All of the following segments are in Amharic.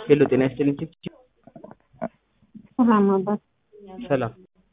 ሄሎ ጤና ይስጥልኝ ቺፕ ሰላም አባት ሰላም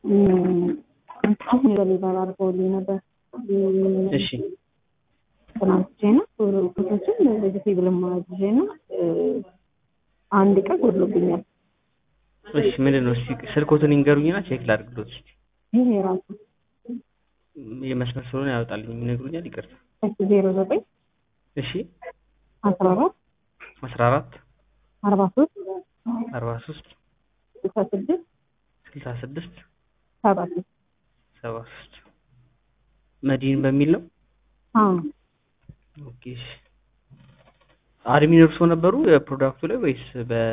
አሁን በሊበር አድርገውልኝ ነበር። እሺ ትናንትቼ ነው ፎቶችን ቬጅቴብል ማዝዤ ነው አንድ ቀን ጎድሎብኛል። እሺ ምንድን ነው እስኪ ስልኮትን ይንገሩኝና ቼክ ላድርግሎት እስኪ ይህ የራሱ የመስመር ስለሆነ ያወጣልኝ ይነግሩኛል ይቅርታ እሺ ዜሮ ዘጠኝ እሺ አስራ አራት አስራ አራት አርባ ሶስት አርባ ሶስት ስልሳ ስድስት ስልሳ ስድስት ሰባ ሶስት ሰባ ሶስት መዲን በሚል ነው አዎ ኦኬ እሺ አድሚን እርሶ ነበሩ የፕሮዳክቱ ላይ ወይስ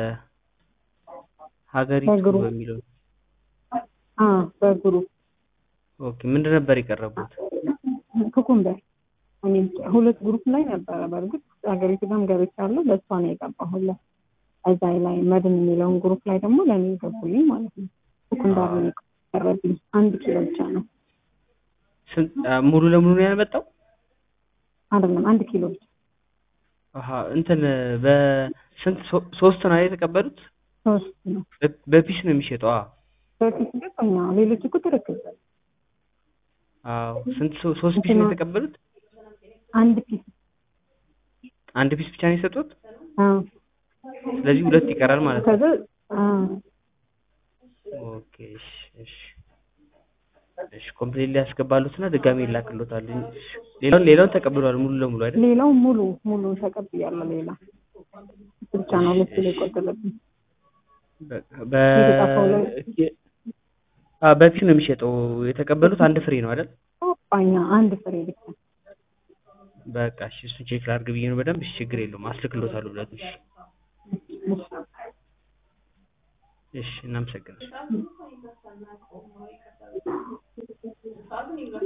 በሀገሪቱ በግሩፕ። በሚለው አዎ በግሩፕ ኦኬ ምንድን ነበር የቀረቡት ኩኩምበር እኔም ሁለት ግሩፕ ላይ ነበረ። በእርግጥ ሀገሪቱ ጋርም ገብቻለሁ። በእሷ ነው የገባሁለት። እዛ ላይ መድን የሚለውን ግሩፕ ላይ ደግሞ ለእኔ የገቡልኝ ማለት ነው። ኩኩምበር ነው የቀረብኝ። አንድ ኪሎ ብቻ ነው ስንት አ፣ ሙሉ ለሙሉ ነው ያልመጣው አይደለም፣ አንድ ኪሎ ብቻ አሀ እንትን በስንት ሶ- ሶስት ነው የተቀበሉት ሶስት ነው በ- በፒስ ነው የሚሸጠው አዎ በፊት ገጠኛ ሌሎች እኮ ትርክል አዎ ስንት ሶ- ሶስት ፒስ ነው የተቀበሉት አንድ ፒስ አንድ ፒስ ብቻ ነው የሰጡት አዎ ስለዚህ ሁለት ይቀራል ማለት ነው ከዛ አዎ ኦኬ እሺ እሺ እሺ ኮምፕሌት ሊያስገባሉትና ድጋሜ ይላክሎታል እሺ። ሌላውን ሌላውን ተቀብሏል ሙሉ ለሙሉ አይደል ሌላው ሙሉ ሙሉ ተቀብያለሁ። ሌላ እሱ ብቻ ነው ሁለት ኪሎ የቆጠለብኝ። በ የተጻፈው ላይ- በ- አ በፒስ ነው የሚሸጠው የተቀበሉት አንድ ፍሬ ነው አይደል ጳኛ አንድ ፍሬ ብቻ በቃ እሺ እሱን ቼክ ላድርግ ብዬ ነው በደንብ እሺ ችግር የለውም አስልክሎታለሁ ብለት እሺ እሺ እናመሰግናለን